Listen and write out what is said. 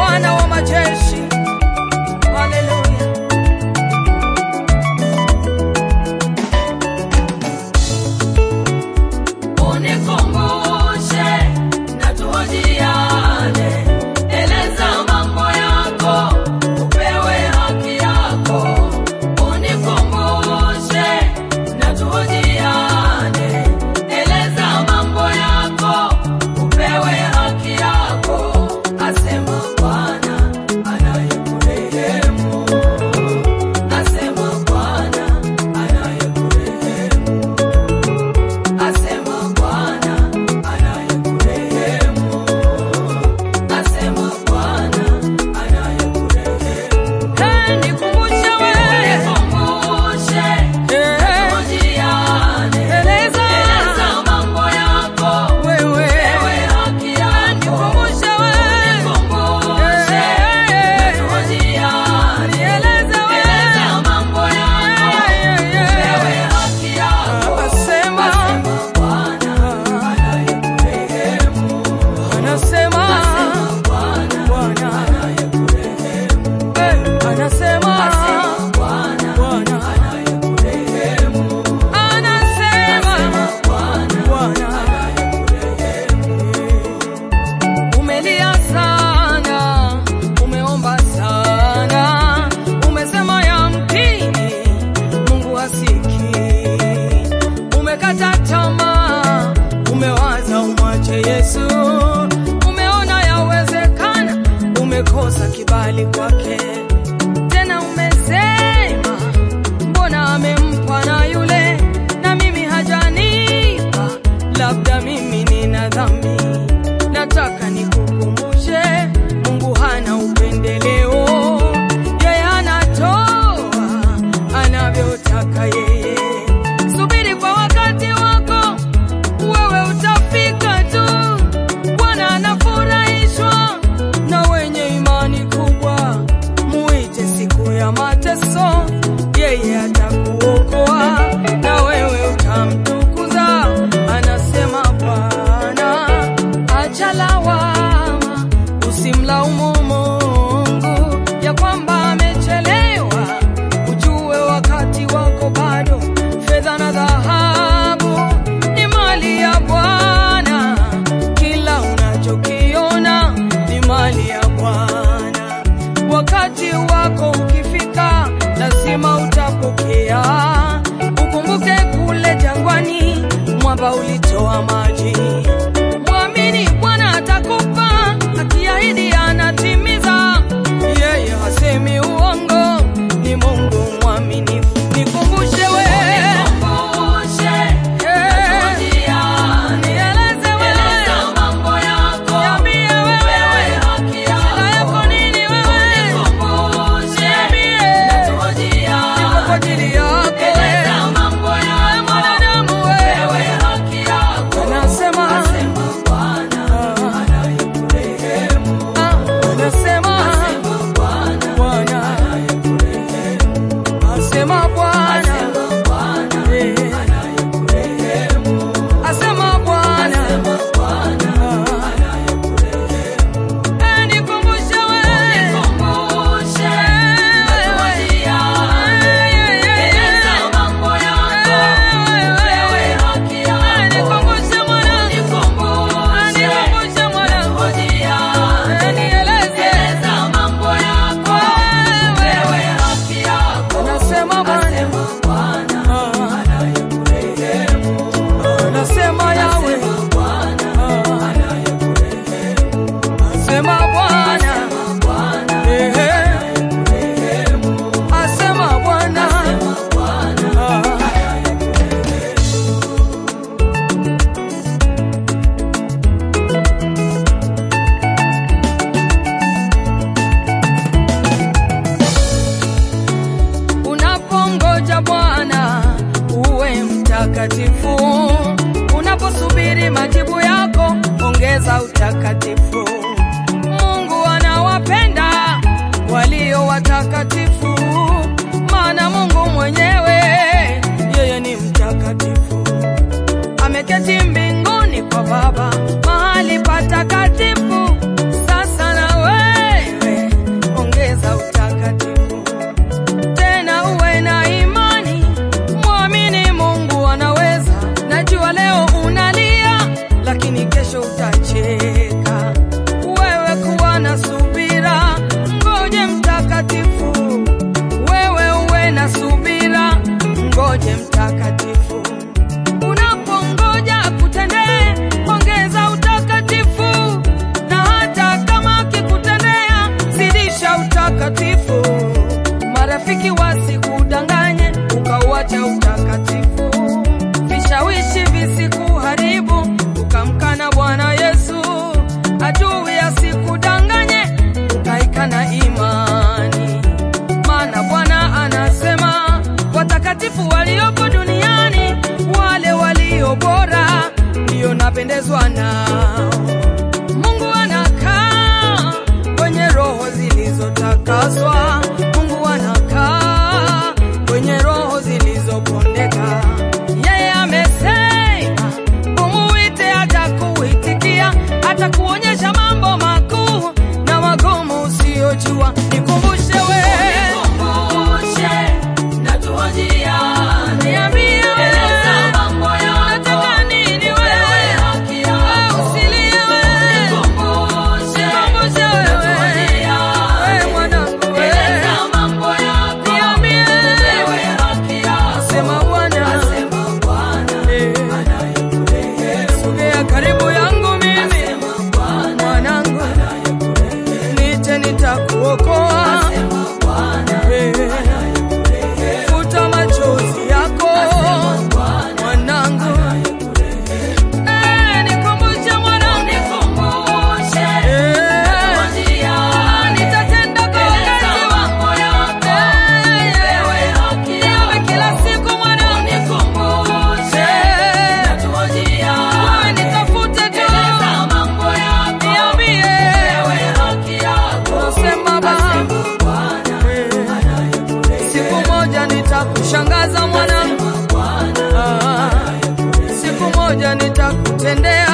Bwana wa majeshi. Haleluya. Unikumbushe na tuhojiane, eleza mambo yako, upewe haki yako. Unikumbushe na tuhojiane, eleza mambo yako, upewe haki yako. Asema Bwana anayekurehemu, asema Bwana anayekurehemu. Asema Bwana anayekurehemu. Asema Bwana anayekurehemu. Hey, nikumbushe wewe. Nikumbushe, Eh, tuhojiane. Eleza. Eleza mambo yako, wewe. ewe haki yako. Nikumbushe wewe. Nikumbushe, Eh, tuhojiane. Nieleze wewe. Eleza mambo yako, Yeah, yeah, yeah. ewe haki yako. Asema. Asema Bwana anayekurehemu. Anasema. Bwana Bwana. anayekurehemu. Eh, anasema. Asema Bwana Bwana. anayekurehemu. Anasema. Bwana Bwana. Umelia sana, umeomba sana, umesema yamkini Mungu hasikii. Umekata tamaa, umewaza umwache Yesu, umeona yawezekana, umekosa kibali kwake. Tena umesema mbona amempa na yule na mimi hajanipa, labda mimi nina dhambi. Nataka nikukumbushe, Mungu hana upendeleo, yeye anatoa anavyotaka yeye. Subiri kwa wakati wako, wewe utafika tu. Bwana anafurahishwa na wenye imani kubwa. Muite siku ya mateso, yeye atakuokoa na wewe utamtukuza. Anasema Bwana, acha lawama, usimlaumu Mungu ya kwamba amechelewa. Ujue wakati wako bado. Fedha na dhahabu ni mali ya Bwana, kila unachokiona ni mali ya Bwana. Wakati wako ukifika, lazima utapokea. Ukumbuke kule jangwani, mwamba ulitoa maji. Mwamini Bwana atakupa, akiahidi anatimiza. Yeye hasemi uongo, ni Mungu mwaminifu. Nikumbushe wewe, Nikumbushe, eh, tuhojiane. nieleze Eleza wewe, mambo yako, niambie upewe wewe, haki shida yako yako. nini wewe? Nikumbushe, Niambie, tuhojiane. niko kwa ajili yako Eleza wewe. mambo Wewe yako, mwanadamu upewe wewe, haki yako. anasema Asema Bwana anayekurehemu. ah, anasema Asema Bwana Bwana, anayekurehemu. asema Bwana, Asema Bwana eh, anayekurehemu. asema Bwana, Asema Bwana ah, anayekurehemu. eh, nikumbushe wewe, Nikumbushe, wewe, tuhojiane. Eleza mambo yako, upewe haki yako. nikumbushe mwana, Nikumbushe, nikumbushe mwana, tuhojiane. nieleze, Eleza mambo yako, upewe haki yako. anasema Bwana, Asema Bwana ah, anayekurehemu. anasema Yawe, Asema Bwana ah, anayekurehemu. asema Bwana, Asema Bwana eh, anayekurehemu. asema Bwana, Asema Bwana ah, unapongoja Bwana uwe mtakatifu, unaposubiri majibu yako ongeza utakatifu. Mungu anawapenda walio watakatifu, maana Mungu mwenyewe yeye ni mtakatifu. Ameketi mbinguni kwa Baba mahali patakatifu. Sasa na wewe kutakaswa. Mungu anakaa kwenye roho zilizopondeka. Yeye amesema umuite, atakuitikia, atakuonyesha mambo makuu na magumu usiyojua. Nikumbushe wewe, Nikumbushe, najua njia. niambie Eleza wewe, mambo yako. unataka nini Wewe wewe? haki yako. Usilie wewe, Nikumbushe, nikumbushe najua wewe, njia. wewe mwanangu Eleza wewe, mambo yako. niambie Wewe haki yako. sema Bwana, Asema Bwana, Eh. anayekurehemu. sogea karibu yangu mimi Asema Bwana, mwanangu, anayekurehemu. niite nitakuokoa. Asema Bwana, Eh, anayekurehemu. Futa machozi yako Bwana, mwanangu, anayekurehemu. Eh, nikumbushe mwanangu, Nikumbushe, Eh, najua njia. nitatenda kwa Eleza wakati mambo yako. Eh, Wewe haki Yawe yako. kila siku mwanangu, Nikumbushe, Eh, najua njia. wewe nitafute tu, Eleza mambo yako. niambie, Wewe haki yako. Nasema Baba, Asema Bwana, Eh, anayekurehemu. siku moja nitakushangaza mwanangu, Asema Bwana, Ah, siku moja nitakutendea